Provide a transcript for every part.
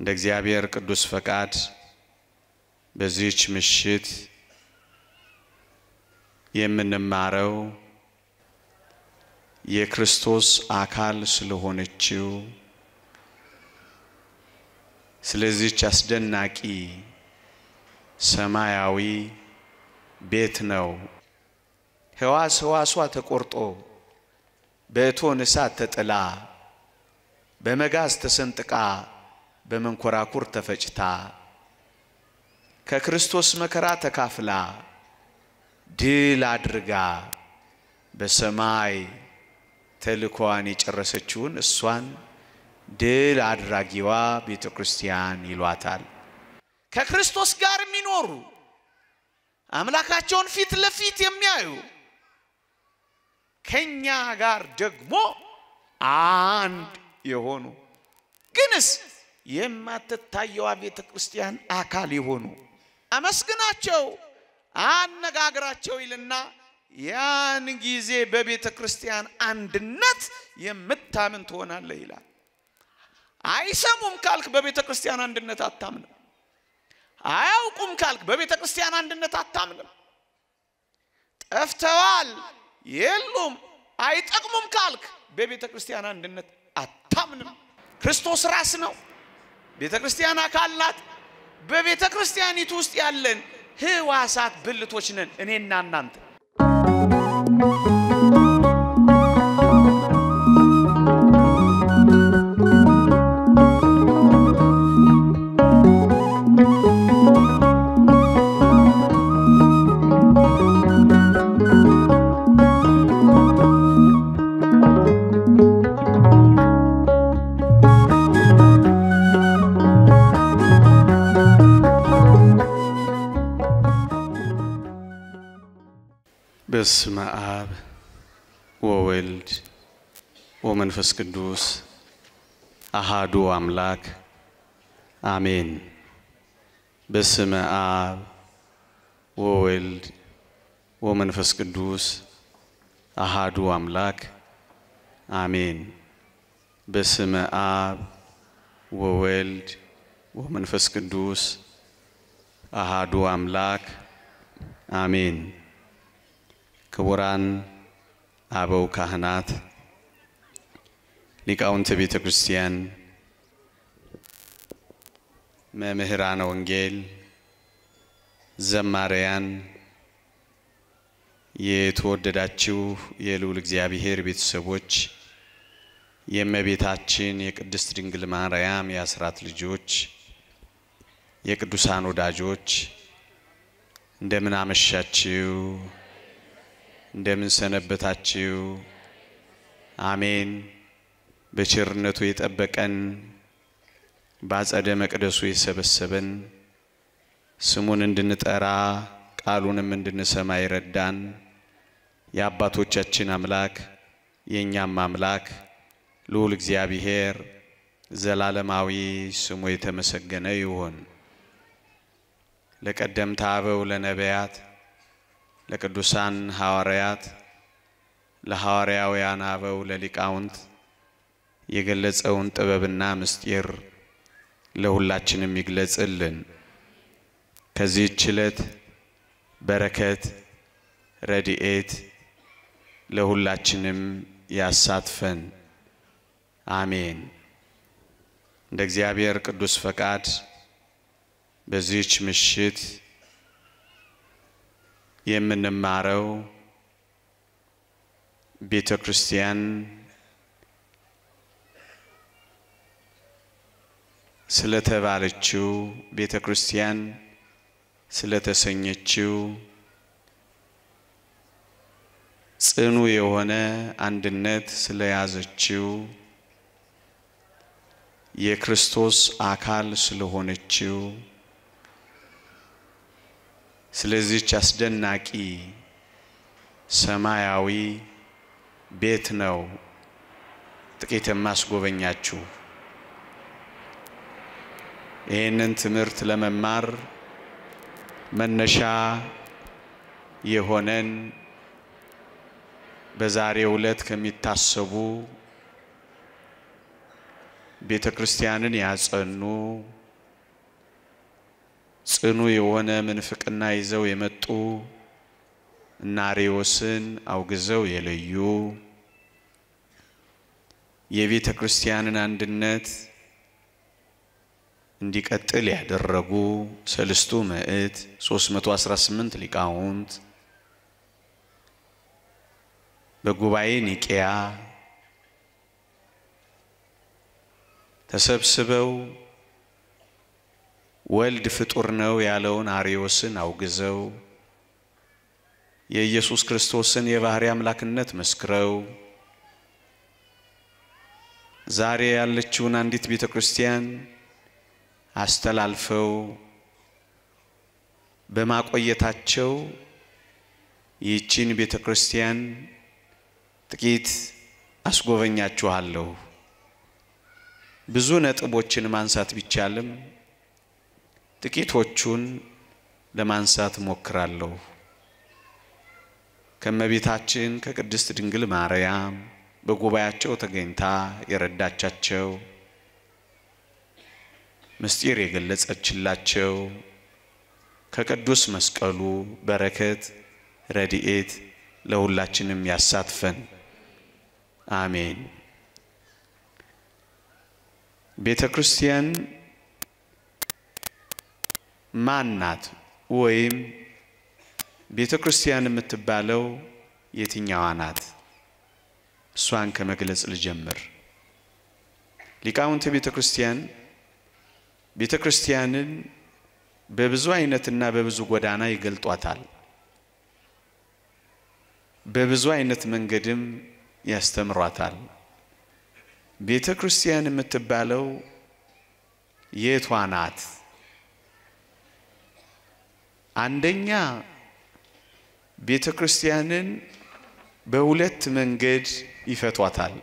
እንደ እግዚአብሔር ቅዱስ ፈቃድ በዚህች ምሽት የምንማረው የክርስቶስ አካል ስለሆነችው ስለዚህች አስደናቂ ሰማያዊ ቤት ነው። ሕዋስ ሕዋሷ ተቆርጦ በእቶን እሳት ተጥላ በመጋዝ ተሰንጥቃ በመንኮራኩር ተፈጭታ ከክርስቶስ መከራ ተካፍላ ድል አድርጋ በሰማይ ተልእኮዋን የጨረሰችውን እሷን ድል አድራጊዋ ቤተ ክርስቲያን ይሏታል። ከክርስቶስ ጋር የሚኖሩ አምላካቸውን ፊት ለፊት የሚያዩ ከኛ ጋር ደግሞ አንድ የሆኑ ግንስ የማትታየዋ ቤተ ክርስቲያን አካል የሆኑ አመስግናቸው፣ አነጋግራቸው ይልና ያን ጊዜ በቤተ ክርስቲያን አንድነት የምታምን ትሆናለህ ይላል። አይሰሙም ካልክ በቤተ ክርስቲያን አንድነት አታምንም። አያውቁም ካልክ በቤተ ክርስቲያን አንድነት አታምንም። ጠፍተዋል፣ የሉም፣ አይጠቅሙም ካልክ በቤተ ክርስቲያን አንድነት አታምንም። ክርስቶስ ራስ ነው። ቤተ ክርስቲያን አካል ናት። በቤተ ክርስቲያኒቱ ውስጥ ያለን ሕዋሳት ብልቶች ነን እኔና እናንተ። በስመ አብ ወወልድ ወመንፈስ ቅዱስ አሃዱ አምላክ አሜን። በስመ አብ ወወልድ ወመንፈስ ቅዱስ አሃዱ አምላክ አሜን። በስመ አብ ወወልድ ወመንፈስ ቅዱስ አሃዱ አምላክ አሜን። ክቡራን አበው ካህናት፣ ሊቃውንተ ቤተ ክርስቲያን፣ መምህራነ ወንጌል፣ ዘማሪያን፣ የተወደዳችሁ የልዑል እግዚአብሔር ቤተሰቦች፣ የእመቤታችን የቅድስት ድንግል ማርያም የአስራት ልጆች፣ የቅዱሳን ወዳጆች እንደምን አመሻችሁ? እንደምን ሰነበታችሁ? አሜን። በቸርነቱ የጠበቀን በአጸደ መቅደሱ የሰበሰበን ስሙን እንድንጠራ ቃሉንም እንድንሰማ ይረዳን የአባቶቻችን አምላክ የእኛም አምላክ ልዑል እግዚአብሔር ዘላለማዊ ስሙ የተመሰገነ ይሁን። ለቀደምት አበው ለነቢያት ለቅዱሳን ሐዋርያት ለሐዋርያውያን አበው ለሊቃውንት የገለጸውን ጥበብና ምስጢር ለሁላችንም ይግለጽልን። ከዚህች ዕለት በረከት ረድኤት ለሁላችንም ያሳትፈን፣ አሜን። እንደ እግዚአብሔር ቅዱስ ፈቃድ በዚህች ምሽት የምንማረው ቤተ ክርስቲያን ስለተባለችው ቤተ ክርስቲያን ስለተሰኘችው ጽኑ የሆነ አንድነት ስለያዘችው የክርስቶስ አካል ስለሆነችው ስለዚህች አስደናቂ ሰማያዊ ቤት ነው ጥቂት የማስጎበኛችሁ። ይህንን ትምህርት ለመማር መነሻ የሆነን በዛሬው ዕለት ከሚታሰቡ ቤተ ክርስቲያንን ያጸኑ ጽኑ የሆነ ምንፍቅና ይዘው የመጡ እና አርዮስን አውግዘው የለዩ የቤተ ክርስቲያንን አንድነት እንዲቀጥል ያደረጉ ሰልስቱ ምዕት 318 ሊቃውንት በጉባኤ ኒቄያ ተሰብስበው ወልድ ፍጡር ነው ያለውን አርዮስን አውግዘው የኢየሱስ ክርስቶስን የባሕርይ አምላክነት መስክረው ዛሬ ያለችውን አንዲት ቤተ ክርስቲያን አስተላልፈው በማቆየታቸው ይህችን ቤተ ክርስቲያን ጥቂት አስጎበኛችኋለሁ። ብዙ ነጥቦችን ማንሳት ቢቻልም ጥቂቶቹን ለማንሳት እሞክራለሁ። ከእመቤታችን ከቅድስት ድንግል ማርያም በጉባኤያቸው ተገኝታ የረዳቻቸው ምስጢር የገለጸችላቸው ከቅዱስ መስቀሉ በረከት ረድኤት ለሁላችንም ያሳትፈን፣ አሜን። ቤተ ክርስቲያን ማን ናት? ወይም ቤተ ክርስቲያን የምትባለው የትኛዋ ናት? እሷን ከመግለጽ ልጀምር። ሊቃውንተ ቤተ ክርስቲያን ቤተ ክርስቲያንን በብዙ አይነትና በብዙ ጎዳና ይገልጧታል። በብዙ አይነት መንገድም ያስተምሯታል። ቤተ ክርስቲያን የምትባለው የቷ ናት? አንደኛ ቤተ ክርስቲያንን በሁለት መንገድ ይፈቷታል።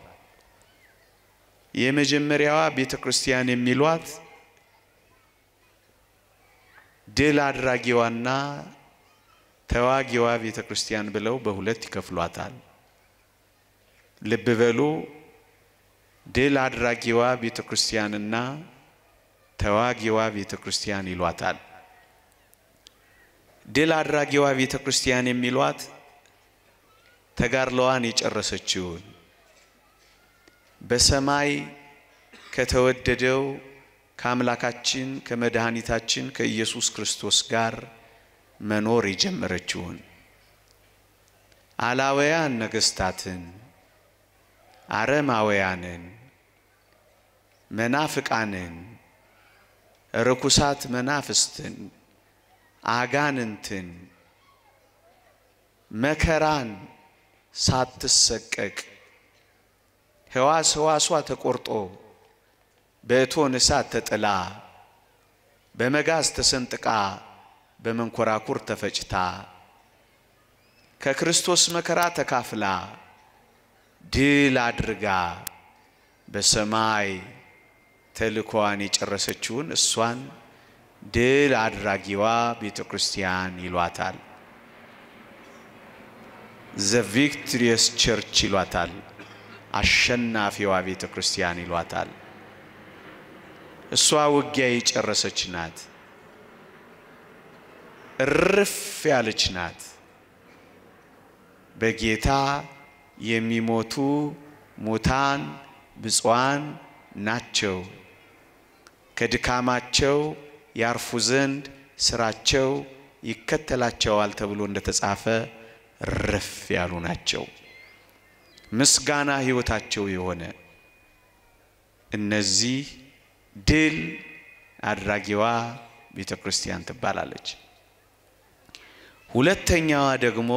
የመጀመሪያዋ ቤተ ክርስቲያን የሚሏት ድል አድራጊዋና ተዋጊዋ ቤተ ክርስቲያን ብለው በሁለት ይከፍሏታል። ልብ በሉ። ድል አድራጊዋ ቤተ ክርስቲያንና ተዋጊዋ ቤተ ክርስቲያን ይሏታል። ድል አድራጊዋ ቤተ ክርስቲያን የሚሏት ተጋድሎዋን የጨረሰችውን በሰማይ ከተወደደው ከአምላካችን ከመድኃኒታችን ከኢየሱስ ክርስቶስ ጋር መኖር የጀመረችውን አላውያን ነገሥታትን፣ አረማውያንን፣ መናፍቃንን፣ ርኩሳት መናፍስትን፣ አጋንንትን፣ መከራን ሳትሰቀቅ ሕዋስ ሕዋሷ ተቆርጦ በእቶን እሳት ተጥላ በመጋዝ ተሰንጥቃ በመንኮራኩር ተፈጭታ ከክርስቶስ መከራ ተካፍላ ድል አድርጋ በሰማይ ተልእኮዋን የጨረሰችውን እሷን ድል አድራጊዋ ቤተ ክርስቲያን ይሏታል። ዘ ቪክትሪየስ ቸርች ይሏታል። አሸናፊዋ ቤተ ክርስቲያን ይሏታል። እሷ ውጊያ የጨረሰች ናት። እርፍ ያለች ናት። በጌታ የሚሞቱ ሙታን ብፁዓን ናቸው፣ ከድካማቸው ያርፉ ዘንድ ስራቸው ይከተላቸዋል ተብሎ እንደተጻፈ እርፍ ያሉ ናቸው። ምስጋና ሕይወታቸው የሆነ እነዚህ ድል አድራጊዋ ቤተ ክርስቲያን ትባላለች። ሁለተኛዋ ደግሞ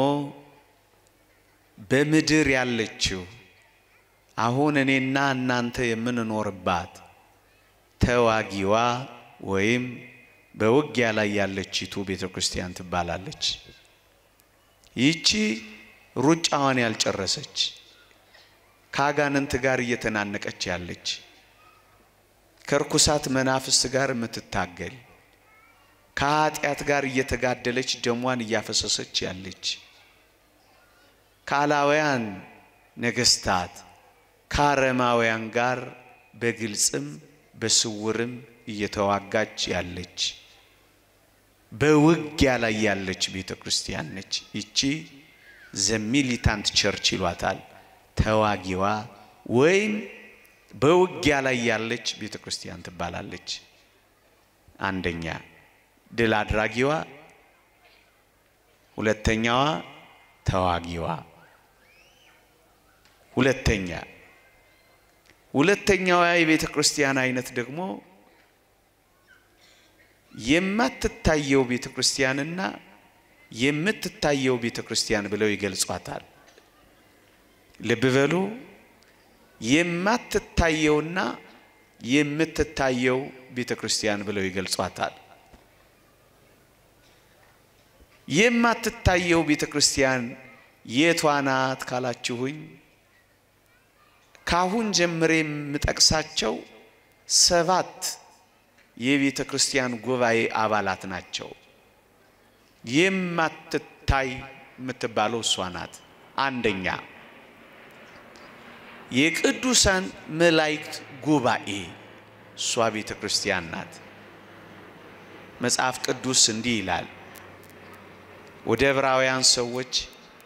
በምድር ያለችው አሁን እኔና እናንተ የምንኖርባት ተዋጊዋ ወይም በውጊያ ላይ ያለችቱ ቤተ ክርስቲያን ትባላለች። ይቺ ሩጫዋን ያልጨረሰች ከአጋንንት ጋር እየተናነቀች ያለች ከርኩሳት መናፍስት ጋር የምትታገል ከኃጢአት ጋር እየተጋደለች ደሟን እያፈሰሰች ያለች ከአላውያን ነገስታት ከአረማውያን ጋር በግልጽም በስውርም እየተዋጋች ያለች በውጊያ ላይ ያለች ቤተ ክርስቲያን ነች። ይቺ ዘሚሊታንት ቸርች ይሏታል። ተዋጊዋ ወይም በውጊያ ላይ ያለች ቤተ ክርስቲያን ትባላለች። አንደኛ ድል አድራጊዋ፣ ሁለተኛዋ ተዋጊዋ። ሁለተኛ ሁለተኛዋ የቤተ ክርስቲያን አይነት ደግሞ የማትታየው ቤተ ክርስቲያንና የምትታየው ቤተ ክርስቲያን ብለው ይገልጿታል። ልብ በሉ። የማትታየውና የምትታየው ቤተ ክርስቲያን ብለው ይገልጿታል። የማትታየው ቤተ ክርስቲያን የቷ ናት ካላችሁኝ ካሁን ጀምሬ የምጠቅሳቸው ሰባት የቤተ ክርስቲያን ጉባኤ አባላት ናቸው። የማትታይ የምትባለው እሷ ናት። አንደኛ የቅዱሳን መላእክት ጉባኤ እሷ ቤተ ክርስቲያን ናት። መጽሐፍ ቅዱስ እንዲህ ይላል ወደ ዕብራውያን ሰዎች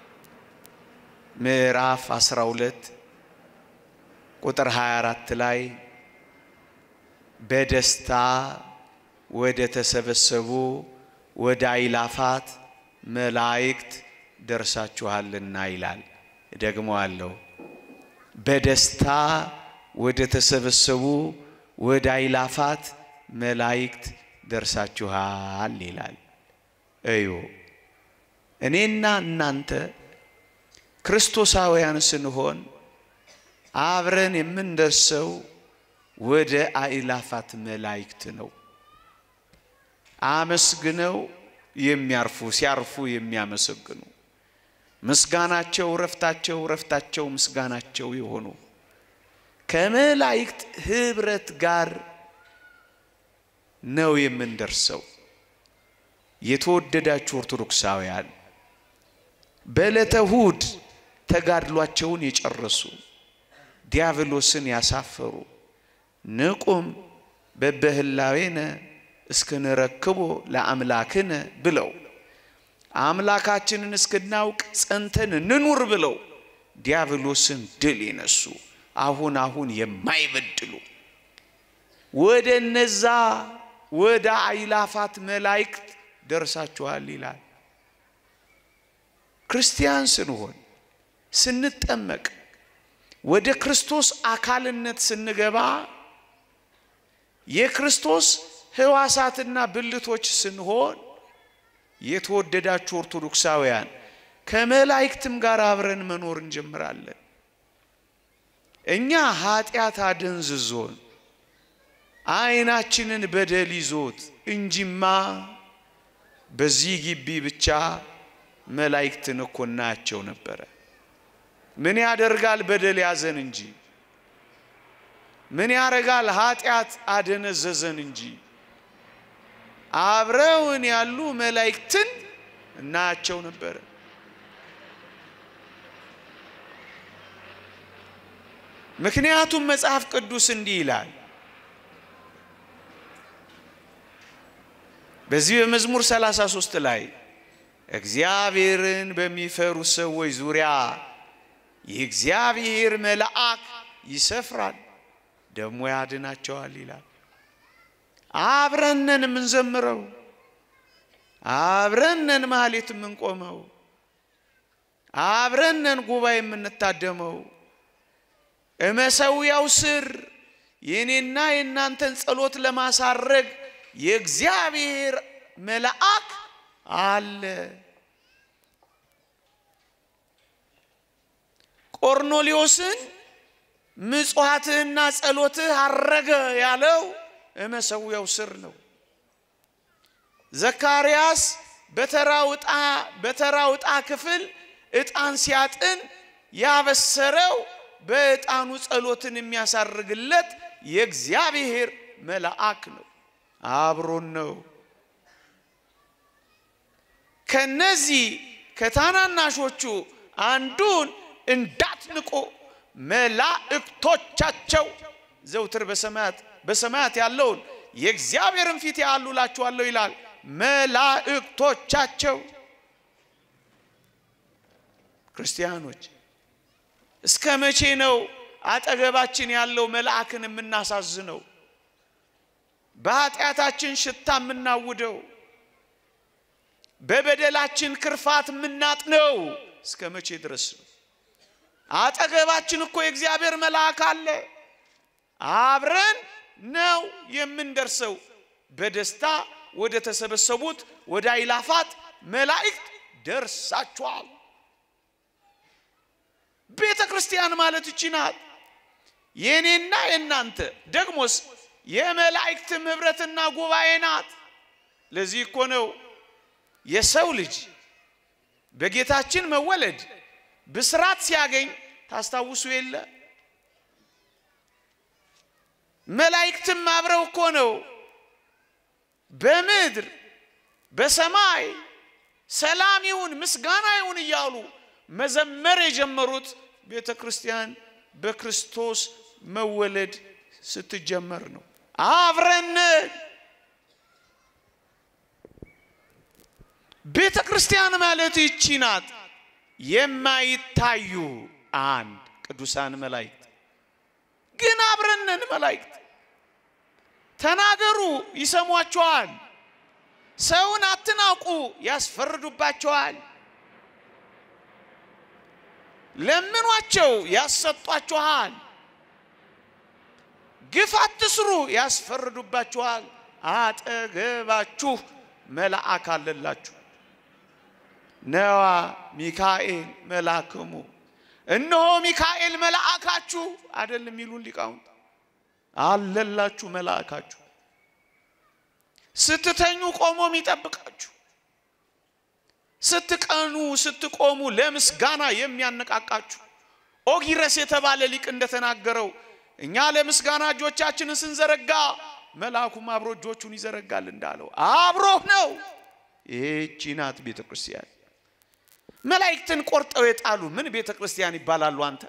ምዕራፍ 12 ቁጥር 24 ላይ በደስታ ወደ ተሰበሰቡ ወደ አይላፋት መላእክት ደርሳችኋልና ይላል። ደግሞ አለው በደስታ ወደ ተሰበሰቡ ወደ አይላፋት መላእክት ደርሳችኋል ይላል። እዩ እኔና እናንተ ክርስቶሳውያን ስንሆን አብረን የምንደርሰው ወደ አእላፋት መላእክት ነው። አመስግነው የሚያርፉ ሲያርፉ የሚያመሰግኑ ምስጋናቸው ረፍታቸው ረፍታቸው ምስጋናቸው የሆኑ ከመላእክት ህብረት ጋር ነው የምንደርሰው። የተወደዳችሁ ኦርቶዶክሳውያን በዕለተ እሑድ ተጋድሏቸውን የጨረሱ ዲያብሎስን ያሳፈሩ ንቁም በበህላዌነ እስክንረክቦ ለአምላክነ ብለው አምላካችንን እስክናውቅ ጸንተን እንኑር ብለው ዲያብሎስን ድል የነሱ አሁን አሁን የማይበድሉ ወደ እነዛ ወደ አይላፋት መላእክት ደርሳችኋል ይላል። ክርስቲያን ስንሆን ስንጠመቅ ወደ ክርስቶስ አካልነት ስንገባ የክርስቶስ ሕዋሳትና ብልቶች ስንሆን የተወደዳችሁ ኦርቶዶክሳውያን ከመላእክትም ጋር አብረን መኖር እንጀምራለን። እኛ ኃጢአት አደንዝዞን ዓይናችንን በደል ይዞት እንጂማ በዚህ ግቢ ብቻ መላእክትን እኮ እናያቸው ነበረ። ምን ያደርጋል በደል ያዘን እንጂ ምን ያደርጋል ኃጢአት አደነዘዘን እንጂ አብረውን ያሉ መላእክትን እናያቸው ነበረ። ምክንያቱም መጽሐፍ ቅዱስ እንዲህ ይላል። በዚህ በመዝሙር 33 ላይ እግዚአብሔርን በሚፈሩ ሰዎች ዙሪያ የእግዚአብሔር መልአክ ይሰፍራል ደግሞ ያድናቸዋል ይላል። አብረነን የምንዘምረው አብረነን ማህሌት የምንቆመው አብረነን ጉባኤ የምንታደመው እመሰዊያው ስር የኔና የእናንተን ጸሎት ለማሳረግ የእግዚአብሔር መልአክ አለ። ቆርኔሌዎስን ምጽዋትህና ጸሎትህ አረገ ያለው እመሰዊያው ስር ነው። ዘካርያስ በተራው ዕጣ በተራው ዕጣ ክፍል ዕጣን ሲያጥን ያበሰረው በዕጣኑ ጸሎትን የሚያሳርግለት የእግዚአብሔር መልአክ ነው። አብሮን ነው። ከነዚህ ከታናናሾቹ አንዱን እንዳትንቁ መላእክቶቻቸው ዘውትር በሰማያት በሰማያት ያለውን የእግዚአብሔርን ፊት ያሉ እላችኋለሁ ይላል መላእክቶቻቸው። ክርስቲያኖች እስከ መቼ ነው አጠገባችን ያለው መልአክን የምናሳዝነው? በኃጢአታችን ሽታ የምናውደው፣ በበደላችን ክርፋት የምናጥነው እስከ መቼ ድረስ ነው? አጠገባችን እኮ የእግዚአብሔር መልአክ አለ። አብረን ነው የምንደርሰው። በደስታ ወደ ተሰበሰቡት ወደ አይላፋት መላእክት ደርሳችኋል። ቤተ ክርስቲያን ማለት እቺ ናት። የእኔና የእናንተ ደግሞስ የመላእክትም ኅብረትና ጉባኤ ናት። ለዚህ እኮ ነው የሰው ልጅ በጌታችን መወለድ ብስራት ሲያገኝ ታስታውሱ የለ መላእክትም አብረው እኮ ነው በምድር በሰማይ ሰላም ይሁን ምስጋና ይሁን እያሉ መዘመር የጀመሩት ቤተ ክርስቲያን በክርስቶስ መወለድ ስትጀመር ነው። አብረን ቤተ ክርስቲያን ማለት ይቺ ናት። የማይታዩ አንድ ቅዱሳን መላእክት ግን አብረነን መላእክት ተናገሩ ይሰሟቸዋል። ሰውን አትናቁ ያስፈርዱባቸዋል። ለምኗቸው ያሰጧችኋል። ግፍ አትስሩ ያስፈርዱባችኋል። አጠገባችሁ መልአክ አለላችሁ። ነዋ ሚካኤል መልአክሙ፣ እነሆ ሚካኤል መልአካችሁ አይደል የሚሉን ሊቃውንት አለላችሁ መልአካችሁ። ስትተኙ ቆሞ የሚጠብቃችሁ፣ ስትቀኑ ስትቆሙ ለምስጋና የሚያነቃቃችሁ። ኦጊረስ የተባለ ሊቅ እንደተናገረው እኛ ለምስጋና እጆቻችንን ስንዘረጋ መልአኩም አብሮ እጆቹን ይዘረጋል እንዳለው አብሮህ ነው። ይህቺ ናት ቤተ ክርስቲያን። መላእክትን ቆርጠው የጣሉ ምን ቤተ ክርስቲያን ይባላሉ? አንተ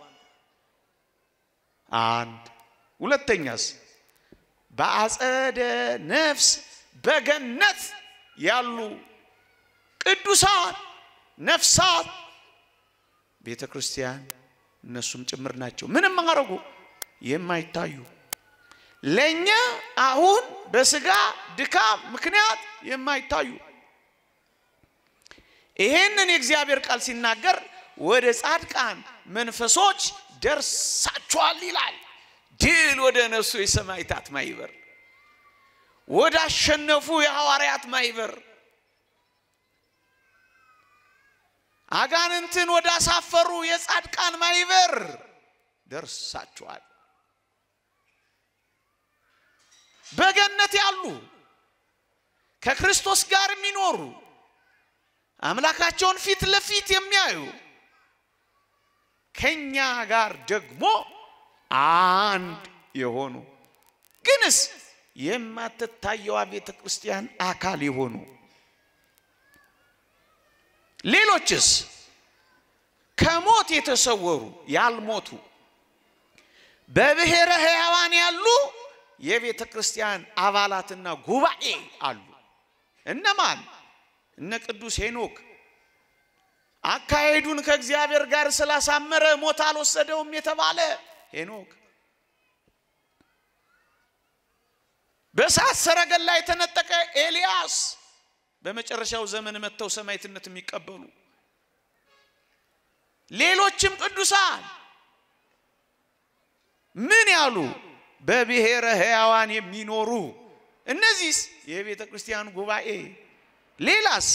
አንድ ሁለተኛስ በአጸደ ነፍስ በገነት ያሉ ቅዱሳን ነፍሳት ቤተ ክርስቲያን እነሱም ጭምር ናቸው። ምንም አረጉ የማይታዩ ለእኛ አሁን በስጋ ድካም ምክንያት የማይታዩ ይሄንን የእግዚአብሔር ቃል ሲናገር ወደ ጻድቃን መንፈሶች ደርሳችኋል ይላል። ድል ወደ ነሱ የሰማዕታት ማይበር ወደ አሸነፉ የሐዋርያት ማይበር አጋንንትን ወደ አሳፈሩ የጻድቃን ማይበር ደርሳችኋል። በገነት ያሉ ከክርስቶስ ጋር የሚኖሩ አምላካቸውን ፊት ለፊት የሚያዩ ከኛ ጋር ደግሞ አንድ የሆኑ ግንስ የማትታየዋ ቤተ ክርስቲያን አካል የሆኑ ሌሎችስ ከሞት የተሰወሩ ያልሞቱ በብሔረ ሕያዋን ያሉ የቤተ ክርስቲያን አባላትና ጉባኤ አሉ። እነማን? እነ ቅዱስ ሄኖክ አካሄዱን ከእግዚአብሔር ጋር ስላሳመረ ሞት አልወሰደውም የተባለ ሄኖክ፣ በእሳት ሰረገላ የተነጠቀ ኤልያስ፣ በመጨረሻው ዘመን መጥተው ሰማዕትነት የሚቀበሉ ሌሎችም ቅዱሳን ምን ያሉ በብሔረ ሕያዋን የሚኖሩ እነዚህስ የቤተ ክርስቲያን ጉባኤ ሌላስ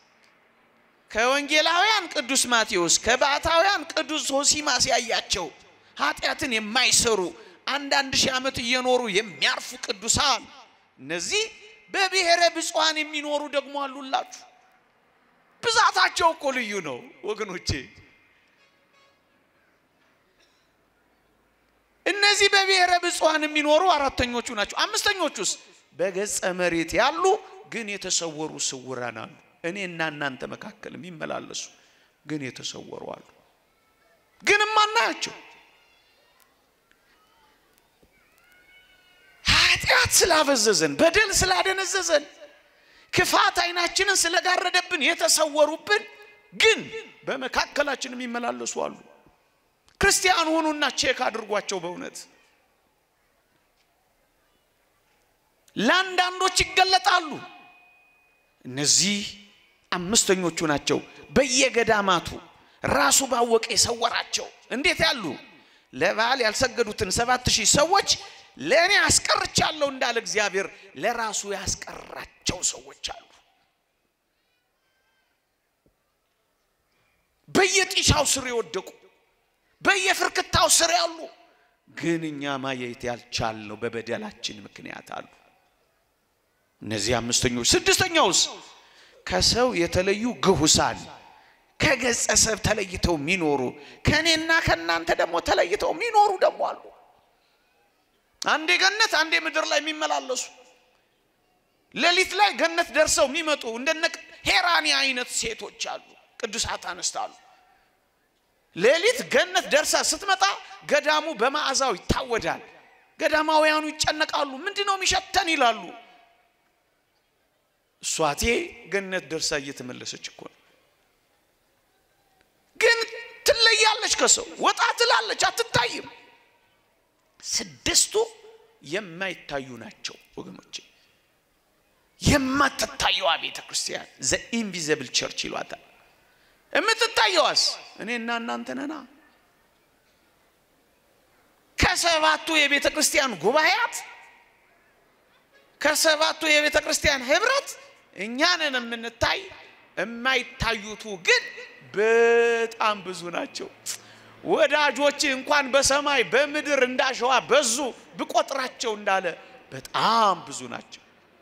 ከወንጌላውያን ቅዱስ ማቴዎስ ከባሕታውያን ቅዱስ ዞሲማስ ያያቸው ኃጢአትን የማይሰሩ አንዳንድ ሺህ ዓመት እየኖሩ የሚያርፉ ቅዱሳን እነዚህ በብሔረ ብፁዓን የሚኖሩ ደግሞ አሉላችሁ። ብዛታቸው እኮ ልዩ ነው ወገኖቼ። እነዚህ በብሔረ ብፁዓን የሚኖሩ አራተኞቹ ናቸው። አምስተኞቹስ በገጸ መሬት ያሉ ግን የተሰወሩ ስውራን አሉ። እኔ እና እናንተ መካከል የሚመላለሱ ግን የተሰወሩ አሉ። ግን ማናያቸው ኃጢአት ስላበዘዘን፣ በደል ስላደነዘዘን፣ ክፋት አይናችንን ስለጋረደብን የተሰወሩብን ግን በመካከላችን የሚመላለሱ አሉ። ክርስቲያን ሆኑና ቼክ አድርጓቸው። በእውነት ለአንዳንዶች ይገለጣሉ። እነዚህ አምስተኞቹ ናቸው። በየገዳማቱ ራሱ ባወቀ የሰወራቸው እንዴት ያሉ ለበዓል ያልሰገዱትን ሰባት ሺህ ሰዎች ለእኔ አስቀርቻለሁ እንዳለ እግዚአብሔር ለራሱ ያስቀራቸው ሰዎች አሉ። በየጢሻው ስር የወደቁ በየፍርክታው ስር ያሉ ግን እኛ ማየት ያልቻልነው በበደላችን ምክንያት አሉ። እነዚህ አምስተኞች። ስድስተኛውስ ከሰው የተለዩ ግሁሳን ከገጸ ሰብ ተለይተው የሚኖሩ ከእኔና ከእናንተ ደግሞ ተለይተው የሚኖሩ ደግሞ አሉ። አንዴ ገነት አንዴ ምድር ላይ የሚመላለሱ ሌሊት ላይ ገነት ደርሰው የሚመጡ እንደነ ሄራኒ አይነት ሴቶች አሉ። ቅዱሳት አንስት አሉ። ሌሊት ገነት ደርሳ ስትመጣ ገዳሙ በመዓዛው ይታወዳል። ገዳማውያኑ ይጨነቃሉ። ምንድን ነው የሚሸተን ይላሉ። እሷቴ ገነት ደርሳ እየተመለሰች እኮ ነው። ግን ትለያለች፣ ከሰው ወጣ ትላለች፣ አትታይም። ስድስቱ የማይታዩ ናቸው ወገኖቼ። የማትታየዋ ቤተ ክርስቲያን ዘ ኢንቪዘብል ቸርች ይሏታል። የምትታየዋስ እኔና እናንተ ነና። ከሰባቱ የቤተ ክርስቲያን ጉባኤያት ከሰባቱ የቤተ ክርስቲያን ህብረት እኛንን የምንታይ የማይታዩቱ ግን በጣም ብዙ ናቸው። ወዳጆች እንኳን በሰማይ በምድር እንዳሸዋ በዙ ብቆጥራቸው እንዳለ በጣም ብዙ ናቸው።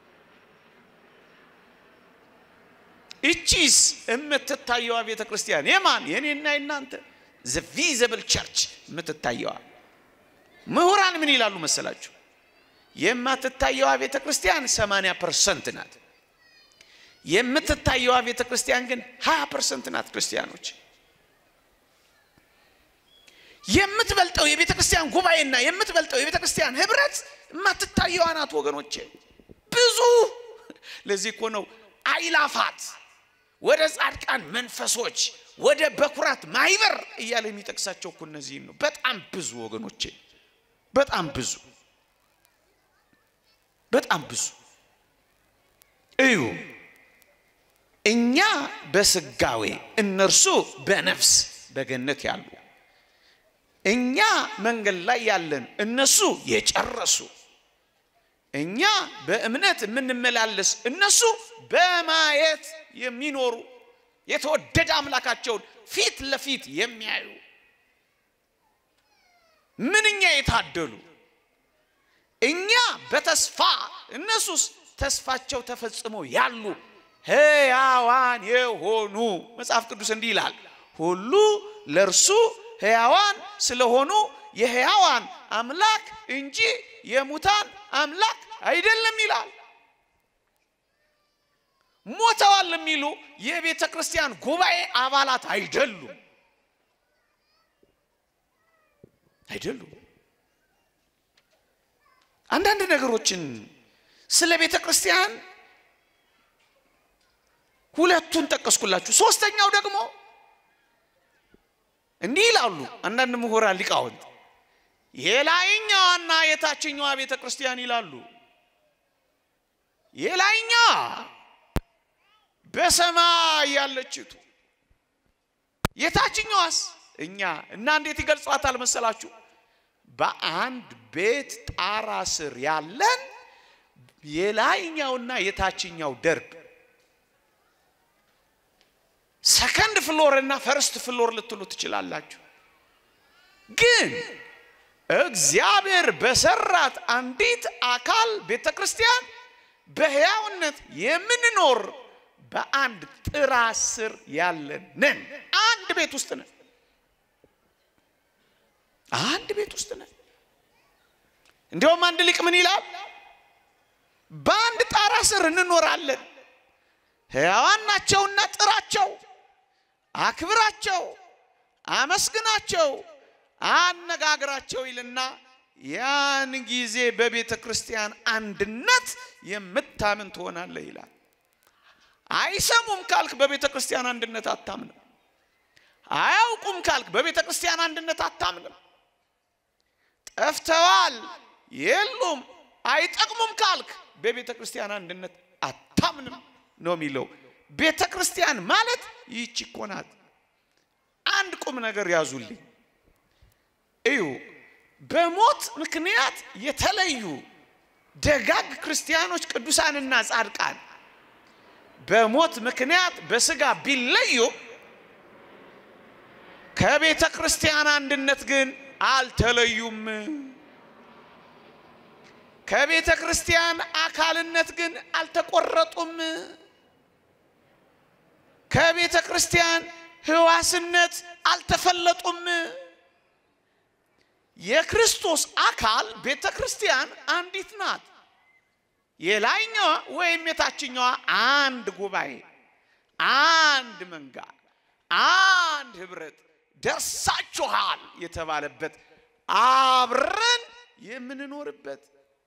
እቺስ የምትታየዋ ቤተ ክርስቲያን የማን የኔና የናንተ ዘ ቪዘብል ቸርች የምትታየዋ ምሁራን ምን ይላሉ መሰላችሁ? የማትታየዋ ቤተ ክርስቲያን 80 ፐርሰንት ናት። የምትታየዋ ቤተ ክርስቲያን ግን 20 ፐርሰንት ናት። ክርስቲያኖች የምትበልጠው የቤተ ክርስቲያን ጉባኤና የምትበልጠው የቤተ ክርስቲያን ህብረት የማትታየዋ ናት ወገኖቼ። ብዙ ለዚህ እኮ ነው አይላፋት ወደ ጻድቃን መንፈሶች ወደ በኩራት ማይበር እያለ የሚጠቅሳቸው እኮ እነዚህን ነው። በጣም ብዙ ወገኖቼ፣ በጣም ብዙ በጣም ብዙ እዩ። እኛ በስጋዌ እነርሱ በነፍስ በገነት ያሉ፣ እኛ መንገድ ላይ ያለን እነሱ የጨረሱ፣ እኛ በእምነት የምንመላለስ እነሱ በማየት የሚኖሩ የተወደደ አምላካቸውን ፊት ለፊት የሚያዩ ምንኛ የታደሉ እኛ በተስፋ እነሱስ ተስፋቸው ተፈጽሞ ያሉ ሕያዋን የሆኑ መጽሐፍ ቅዱስ እንዲህ ይላል፣ ሁሉ ለእርሱ ሕያዋን ስለሆኑ የሕያዋን አምላክ እንጂ የሙታን አምላክ አይደለም ይላል። ሞተዋል የሚሉ የቤተ ክርስቲያን ጉባኤ አባላት አይደሉም አይደሉም። አንዳንድ ነገሮችን ስለ ቤተ ክርስቲያን ሁለቱን ጠቀስኩላችሁ። ሶስተኛው ደግሞ እንዲህ ይላሉ አንዳንድ ምሁራን ሊቃውንት፣ የላይኛዋና የታችኛዋ ቤተ ክርስቲያን ይላሉ። የላይኛዋ በሰማይ ያለችቱ፣ የታችኛዋስ እኛ እና እንዴት ይገልጿታል መሰላችሁ? በአንድ ቤት ጣራ ስር ያለን የላይኛውና የታችኛው ደርብ ሰከንድ ፍሎር እና ፈርስት ፍሎር ልትሉ ትችላላችሁ። ግን እግዚአብሔር በሰራት አንዲት አካል ቤተ ክርስቲያን በሕያውነት የምንኖር በአንድ ጥራ ስር ያለን ነን። አንድ ቤት ውስጥ ነን። አንድ ቤት ውስጥ ነን። እንዲያውም አንድ ሊቅ ምን ይላል? በአንድ ጣራ ስር እንኖራለን። ሕያዋን ናቸውና ጥራቸው፣ አክብራቸው፣ አመስግናቸው፣ አነጋግራቸው ይልና ያን ጊዜ በቤተ ክርስቲያን አንድነት የምታምን ትሆናለህ ይላል። አይሰሙም ካልክ በቤተ ክርስቲያን አንድነት አታምንም። አያውቁም ካልክ በቤተ ክርስቲያን አንድነት አታምንም። ጠፍተዋል፣ የሉም፣ አይጠቅሙም ካልክ በቤተ ክርስቲያን አንድነት አታምንም ነው የሚለው። ቤተ ክርስቲያን ማለት ይህች እኮ ናት። አንድ ቁም ነገር ያዙልኝ እዩ። በሞት ምክንያት የተለዩ ደጋግ ክርስቲያኖች ቅዱሳንና ጻድቃን በሞት ምክንያት በስጋ ቢለዩ ከቤተ ክርስቲያን አንድነት ግን አልተለዩም። ከቤተ ክርስቲያን አካልነት ግን አልተቆረጡም። ከቤተ ክርስቲያን ሕዋስነት አልተፈለጡም። የክርስቶስ አካል ቤተ ክርስቲያን አንዲት ናት። የላይኛዋ ወይም የታችኛዋ አንድ ጉባኤ፣ አንድ መንጋ፣ አንድ ህብረት ደርሳችኋል የተባለበት አብረን የምንኖርበት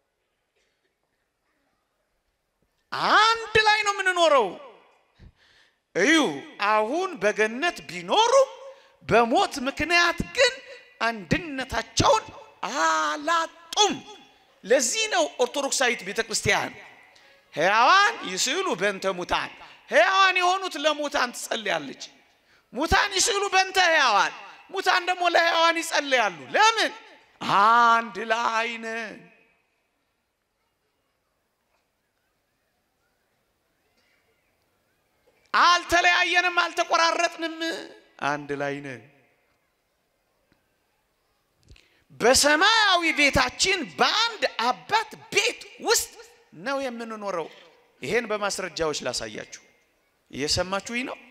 አንድ ላይ ነው የምንኖረው። እዩ አሁን በገነት ቢኖሩ በሞት ምክንያት ግን አንድነታቸውን አላጡም። ለዚህ ነው ኦርቶዶክሳዊት ቤተ ክርስቲያን ሕያዋን ይስዕሉ በእንተ ሙታን፣ ሕያዋን የሆኑት ለሙታን ትጸልያለች። ሙታን ይስዕሉ በእንተ ሕያዋን፣ ሙታን ደግሞ ለሕያዋን ይጸልያሉ። ለምን? አንድ ላይ ነን። አልተለያየንም፣ አልተቆራረጥንም፣ አንድ ላይ ነን። በሰማያዊ ቤታችን በአንድ አባት ቤት ውስጥ ነው የምንኖረው። ይሄን በማስረጃዎች ላሳያችሁ። እየሰማችሁኝ ነው?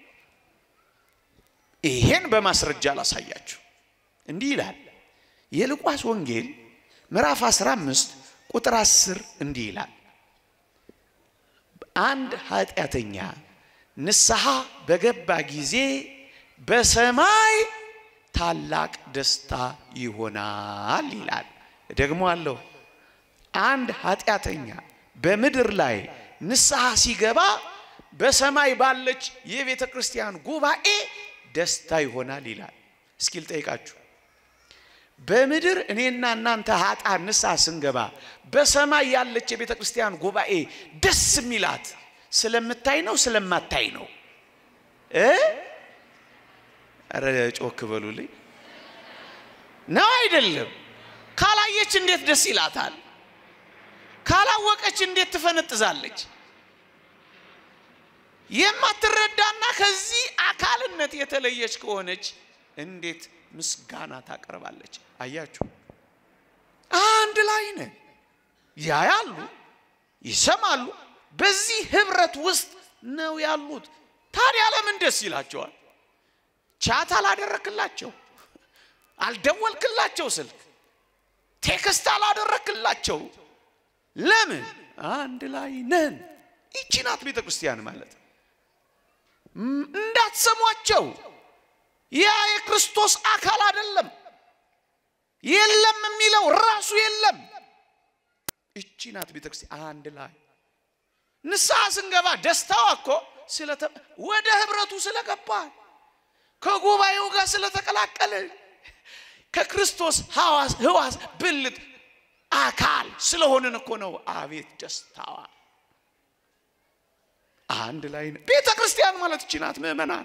ይሄን በማስረጃ ላሳያችሁ። እንዲህ ይላል የሉቃስ ወንጌል ምዕራፍ 15 ቁጥር 10 እንዲህ ይላል አንድ ኃጢአተኛ ንስሐ በገባ ጊዜ በሰማይ ታላቅ ደስታ ይሆናል ይላል። ደግሞ አለው አንድ ኃጢአተኛ በምድር ላይ ንስሐ ሲገባ በሰማይ ባለች የቤተ ክርስቲያን ጉባኤ ደስታ ይሆናል ይላል። እስኪ ልጠይቃችሁ፣ በምድር እኔና እናንተ ኃጥአን ንስሐ ስንገባ በሰማይ ያለች የቤተ ክርስቲያን ጉባኤ ደስ የሚላት ስለምታይ ነው ስለማታይ ነው እ ኧረ ጮክ በሉልኝ። ነው አይደለም? ካላየች እንዴት ደስ ይላታል? ካላወቀች እንዴት ትፈነጥዛለች? የማትረዳና ከዚህ አካልነት የተለየች ከሆነች እንዴት ምስጋና ታቀርባለች? አያችሁ፣ አንድ ላይ ነን። ያያሉ፣ ይሰማሉ። በዚህ ህብረት ውስጥ ነው ያሉት። ታዲያ ለምን ደስ ይላቸዋል? ቻት አላደረክላቸው፣ አልደወልክላቸው፣ ስልክ ቴክስት አላደረክላቸው። ለምን? አንድ ላይ ነን። ይቺ ናት ቤተ ክርስቲያን ማለት። እንዳትሰሟቸው፣ ያ የክርስቶስ አካል አይደለም። የለም የሚለው ራሱ የለም። ይቺ ናት ቤተ ክርስቲያን አንድ ላይ ንስሐ ስንገባ ደስታዋ እኮ ወደ ህብረቱ ስለገባል ከጉባኤው ጋር ስለተቀላቀለ ከክርስቶስ ህዋስ ብልት አካል ስለሆንን እኮ ነው። አቤት ደስታዋ! አንድ ላይ ነው። ቤተ ክርስቲያን ማለት እቺ ናት። ምእመናን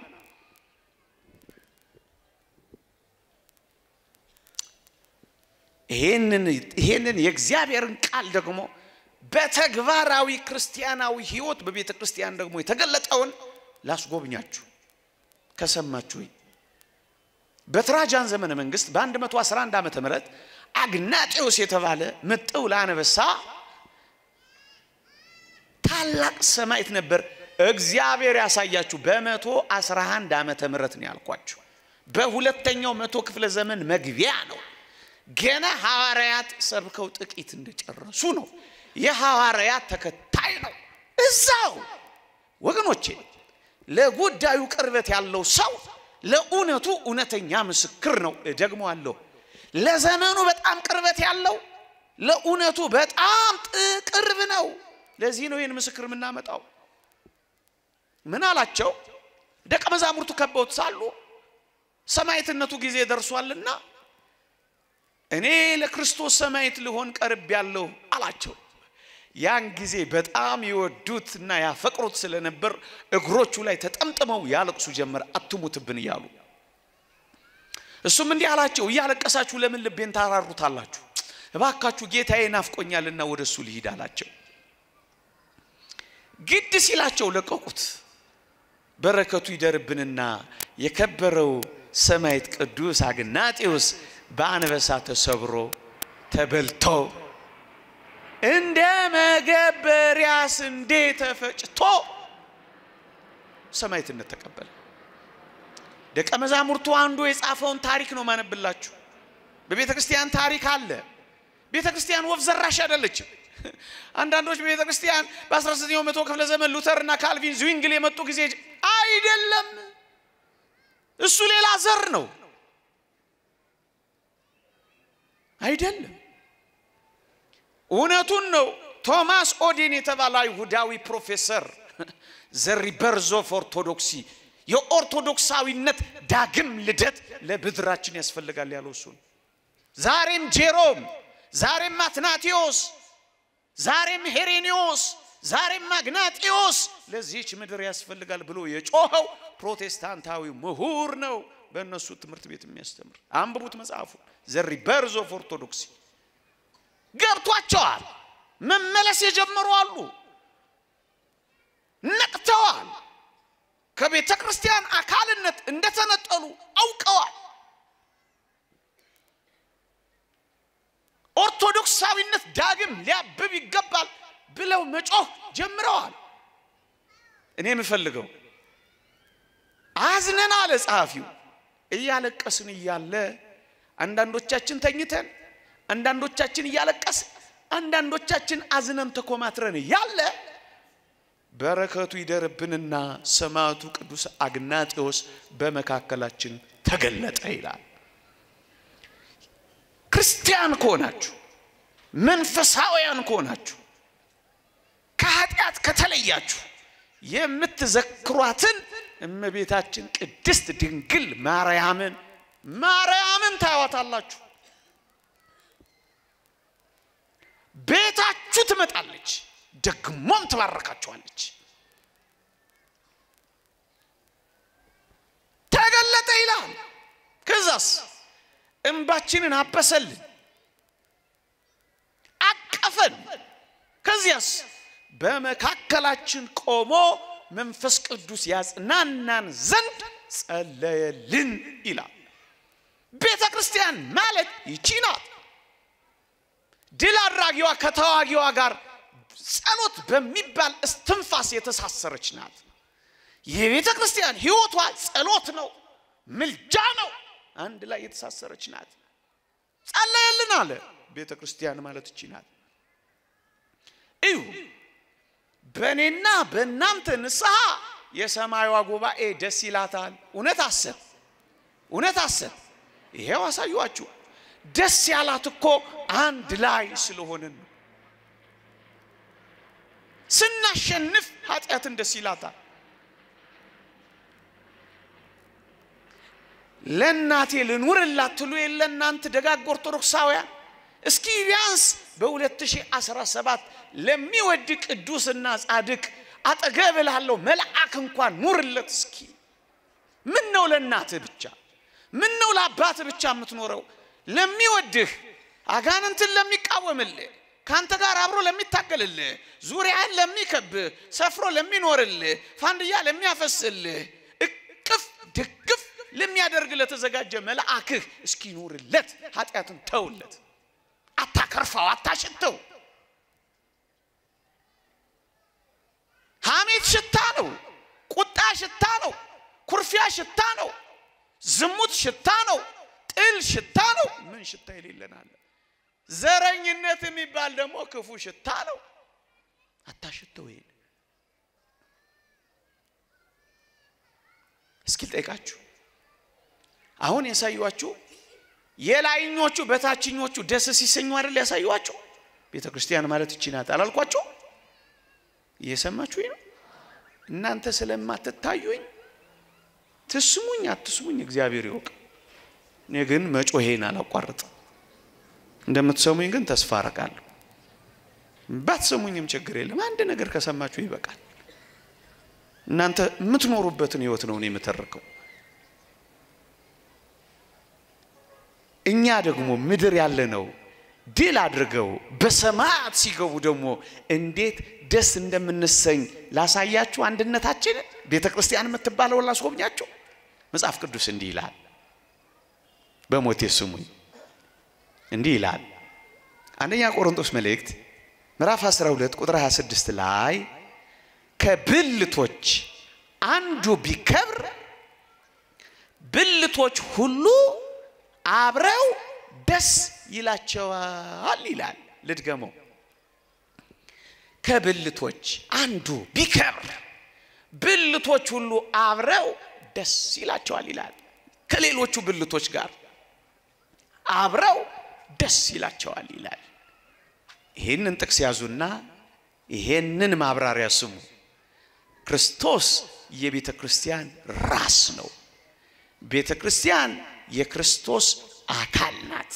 ይሄንን የእግዚአብሔርን ቃል ደግሞ በተግባራዊ ክርስቲያናዊ ህይወት በቤተ ክርስቲያን ደግሞ የተገለጠውን ላስጎብኛችሁ ከሰማችሁ በትራጃን ዘመነ መንግስት በ111 ዓመተ ምህረት አግናጤዎስ የተባለ ምጥው ለአነበሳ ታላቅ ሰማዕት ነበር። እግዚአብሔር ያሳያችሁ። በመቶ 11 ዓመተ ምህረት ነው ያልኳችሁ። በሁለተኛው መቶ ክፍለ ዘመን መግቢያ ነው። ገና ሐዋርያት ሰብከው ጥቂት እንደጨረሱ ነው። የሐዋርያት ተከታይ ነው። እዛው ወገኖቼ፣ ለጉዳዩ ቅርበት ያለው ሰው ለእውነቱ እውነተኛ ምስክር ነው። ደግሞ አለው ለዘመኑ በጣም ቅርበት ያለው ለእውነቱ በጣም ቅርብ ነው። ለዚህ ነው ይህን ምስክር የምናመጣው። ምን አላቸው? ደቀ መዛሙርቱ ከበውት ሳሉ ሰማዕትነቱ ጊዜ ደርሷልና እኔ ለክርስቶስ ሰማዕት ልሆን ቀርብ ያለሁ አላቸው። ያን ጊዜ በጣም ይወዱት እና ያፈቅሩት ስለነበር እግሮቹ ላይ ተጠምጥመው ያለቅሱ ጀመር፣ አትሙትብን እያሉ። እሱም እንዲህ አላቸው፣ እያለቀሳችሁ ለምን ልቤን ታራሩታላችሁ? እባካችሁ ጌታዬ ናፍቆኛልና ወደ እሱ ልሂድ አላቸው። ግድ ሲላቸው ለቀቁት። በረከቱ ይደርብንና የከበረው ሰማዕት ቅዱስ አግናጤዎስ በአንበሳ ተሰብሮ ተበልቶ እንደ መገበሪያ ስንዴ ተፈጭቶ ሰማዕትነት ተቀበለ። ደቀ መዛሙርቱ አንዱ የጻፈውን ታሪክ ነው ማነብላችሁ። በቤተ ክርስቲያን ታሪክ አለ። ቤተ ክርስቲያን ወፍ ዘራሽ አይደለችም። አንዳንዶች በቤተ ክርስቲያን በ19ኛው መቶ ክፍለ ዘመን ሉተር እና ካልቪን ዝዊንግል የመጡ ጊዜ አይደለም፣ እሱ ሌላ ዘር ነው። አይደለም፣ እውነቱን ነው። ቶማስ ኦዴን የተባለ አይሁዳዊ ፕሮፌሰር ዘ ሪበርዝ ኦፍ ኦርቶዶክሲ የኦርቶዶክሳዊነት ዳግም ልደት ለምድራችን ያስፈልጋል ያለው እሱ ነው። ዛሬም ጄሮም፣ ዛሬም አትናቴዎስ፣ ዛሬም ሄሬኔዎስ፣ ዛሬም አግናጢዮስ ለዚህች ምድር ያስፈልጋል ብሎ የጮኸው ፕሮቴስታንታዊ ምሁር ነው። በእነሱ ትምህርት ቤት የሚያስተምር አንብቡት መጽሐፉ ዘ ሪበርዝ ኦፍ ኦርቶዶክሲ። ገብቷቸዋል። መመለስ የጀመሩ አሉ። ነቅተዋል። ከቤተ ክርስቲያን አካልነት እንደተነጠሉ አውቀዋል። ኦርቶዶክሳዊነት ዳግም ሊያብብ ይገባል ብለው መጮህ ጀምረዋል። እኔ የምፈልገው አዝነን አለ ጸሐፊው፣ እያለቀስን እያለ አንዳንዶቻችን ተኝተን፣ አንዳንዶቻችን እያለቀስን፣ አንዳንዶቻችን አዝነን ተኮማትረን እያለ በረከቱ ይደርብንና ሰማዕቱ ቅዱስ አግናጤዎስ በመካከላችን ተገለጠ ይላል። ክርስቲያን ከሆናችሁ መንፈሳውያን ከሆናችሁ ከኃጢአት ከተለያችሁ የምትዘክሯትን እመቤታችን ቅድስት ድንግል ማርያምን ማርያምን ታያዋታላችሁ። ቤታችሁ ትመጣለች፣ ደግሞም ትባረካችኋለች። ተገለጠ ይላል። ከዛስ እንባችንን አበሰልን፣ አቀፈን። ከዚያስ በመካከላችን ቆሞ መንፈስ ቅዱስ ያጽናናን ዘንድ ጸለየልን ይላል። ቤተ ክርስቲያን ማለት ይቺ ናት። ድል አድራጊዋ ከተዋጊዋ ጋር ጸሎት በሚባል እስትንፋስ የተሳሰረች ናት። የቤተ ክርስቲያን ሕይወቷ ጸሎት ነው፣ ምልጃ ነው። አንድ ላይ የተሳሰረች ናት። ጸለየልን አለ። ቤተ ክርስቲያን ማለት እቺ ናት። እዩ በእኔና በእናንተ ንስሐ የሰማዩዋ ጉባኤ ደስ ይላታል። እውነት አሰብ እውነት አሰብ። ይሄው አሳዩአችሁ። ደስ ያላት እኮ አንድ ላይ ስለሆንን ነው። ስናሸንፍ ኃጢአትን ደስ ይላታል። ለእናቴ ልኑርላት ትሉ የለ እናንተ ደጋግ ኦርቶዶክሳውያን እስኪ ቢያንስ በ2017 ለሚወድ ቅዱስና ጻድቅ አጠገብ ላለው መልአክ እንኳን ኑርለት እስኪ። ምን ነው ለእናትህ ብቻ? ምን ነው ለአባትህ ብቻ የምትኖረው? ለሚወድህ አጋንንትን ለሚቃወምልህ ከአንተ ጋር አብሮ ለሚታገልልህ ዙሪያን ለሚከብህ ሰፍሮ ለሚኖርልህ ፋንድያ ለሚያፈስልህ እቅፍ ድግፍ ለሚያደርግ ለተዘጋጀ መልአክህ እስኪ ኑርለት። ኃጢአትን ተውለት። አታከርፋው፣ አታሽተው። ሐሜት ሽታ ነው። ቁጣ ሽታ ነው። ኩርፊያ ሽታ ነው። ዝሙት ሽታ ነው። ጥል ሽታ ነው። ምን ሽታ የሌለናል። ዘረኝነት የሚባል ደግሞ ክፉ ሽታ ነው። አታሽተው። ይሄን እስኪ ልጠይቃችሁ። አሁን ያሳዩአችሁ የላይኞቹ በታችኞቹ ደስ ሲሰኙ አይደል ያሳዩዋቸው። ቤተ ክርስቲያን ማለት እቺ ናት አላልኳቸው? እየሰማችሁኝ ነው? እናንተ ስለማትታዩኝ ትስሙኝ አትስሙኝ እግዚአብሔር ይወቅ። እኔ ግን መጮሄን አላቋርጥም። እንደምትሰሙኝ ግን ተስፋ አረጋለሁ። ባትሰሙኝም ችግር የለም። አንድ ነገር ከሰማችሁ ይበቃል። እናንተ የምትኖሩበትን ህይወት ነው እኔ የምተርከው። እኛ ደግሞ ምድር ያለ ነው ድል አድርገው በሰማያት ሲገቡ ደግሞ እንዴት ደስ እንደምንሰኝ ላሳያችሁ። አንድነታችንን ቤተ ክርስቲያን የምትባለው ላስጎብኛችሁ። መጽሐፍ ቅዱስ እንዲህ ይላል፣ በሞቴ ስሙኝ። እንዲህ ይላል አንደኛ ቆሮንቶስ መልእክት ምዕራፍ 12 ቁጥር 26 ላይ ከብልቶች አንዱ ቢከብር ብልቶች ሁሉ አብረው ደስ ይላቸዋል ይላል። ልድገመው። ከብልቶች አንዱ ቢከብር ብልቶች ሁሉ አብረው ደስ ይላቸዋል ይላል። ከሌሎቹ ብልቶች ጋር አብረው ደስ ይላቸዋል ይላል። ይህንን ጥቅስ ያዙና ይሄንን ማብራሪያ ስሙ። ክርስቶስ የቤተ ክርስቲያን ራስ ነው። ቤተ ክርስቲያን የክርስቶስ አካል ናት።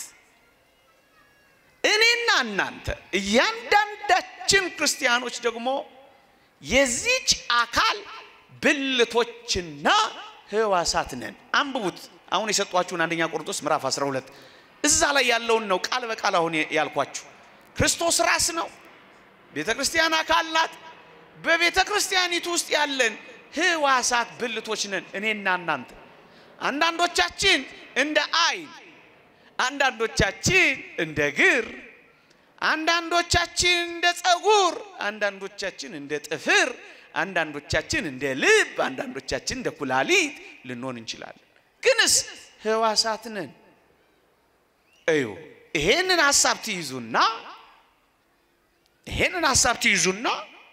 እኔና እናንተ እያንዳንዳችን ክርስቲያኖች ደግሞ የዚች አካል ብልቶችና ህዋሳት ነን። አንብቡት። አሁን የሰጧችሁን አንደኛ ቆሮንቶስ ምዕራፍ 12 እዛ ላይ ያለውን ነው ቃል በቃል አሁን ያልኳችሁ። ክርስቶስ ራስ ነው። ቤተ ክርስቲያን አካል ናት። በቤተ ክርስቲያኒቱ ውስጥ ያለን ህዋሳት ብልቶች ነን እኔና እናንተ። አንዳንዶቻችን እንደ አይን፣ አንዳንዶቻችን እንደ እግር፣ አንዳንዶቻችን እንደ ጸጉር፣ አንዳንዶቻችን እንደ ጥፍር፣ አንዳንዶቻችን እንደ ልብ፣ አንዳንዶቻችን እንደ ኩላሊት ልንሆን እንችላለን። ግንስ ህዋሳት ነን። እዩ ይሄንን ሀሳብ ትይዙና ይሄንን ሀሳብ ትይዙና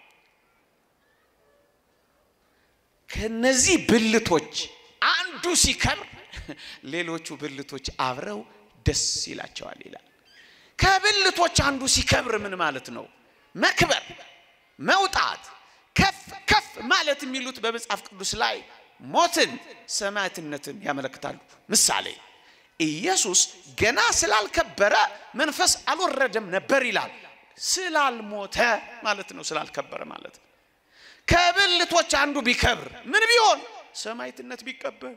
ከነዚህ ብልቶች አንዱ ሲከብር ሌሎቹ ብልቶች አብረው ደስ ይላቸዋል ይላል። ከብልቶች አንዱ ሲከብር ምን ማለት ነው? መክበር፣ መውጣት፣ ከፍ ከፍ ማለት የሚሉት በመጽሐፍ ቅዱስ ላይ ሞትን፣ ሰማዕትነትን ያመለክታሉ። ምሳሌ ኢየሱስ ገና ስላልከበረ መንፈስ አልወረደም ነበር ይላል። ስላልሞተ ማለት ነው። ስላልከበረ ማለት ነው። ከብልቶች አንዱ ቢከብር ምን ቢሆን ሰማዕትነት ቢቀበል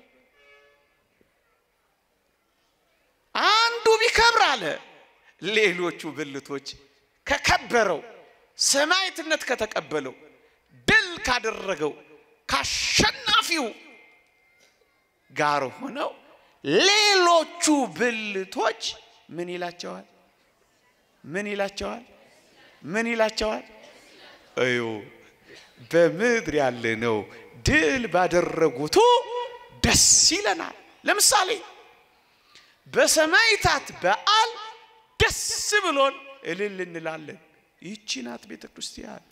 አንዱ ቢከብር አለ ሌሎቹ ብልቶች ከከበረው ሰማዕትነት ከተቀበለው ድል ካደረገው ካሸናፊው ጋር ሆነው ሌሎቹ ብልቶች ምን ይላቸዋል? ምን ይላቸዋል? ምን ይላቸዋል? እዩ በምድር ያለ ነው ድል ባደረጉቱ ደስ ይለናል። ለምሳሌ በሰማዕታት በዓል ደስ ብሎን እልል እንላለን። ይቺ ናት ቤተ ክርስቲያን።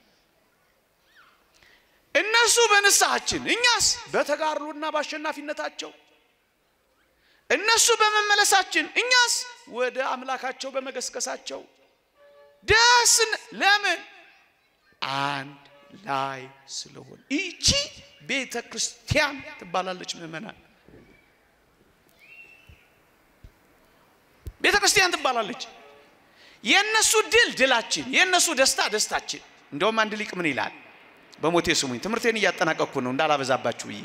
እነሱ በንስሐችን፣ እኛስ በተጋድሎና በአሸናፊነታቸው እነሱ በመመለሳችን እኛስ ወደ አምላካቸው በመገስገሳቸው ደስን ለምን አንድ ላይ ስለሆን ይቺ ቤተ ክርስቲያን ትባላለች። ምእመናን ቤተ ክርስቲያን ትባላለች። የእነሱ ድል ድላችን፣ የእነሱ ደስታ ደስታችን። እንደውም አንድ ሊቅ ምን ይላል? በሞቴ ስሙኝ፣ ትምህርቴን እያጠናቀቅኩ ነው እንዳላበዛባችሁ ብዬ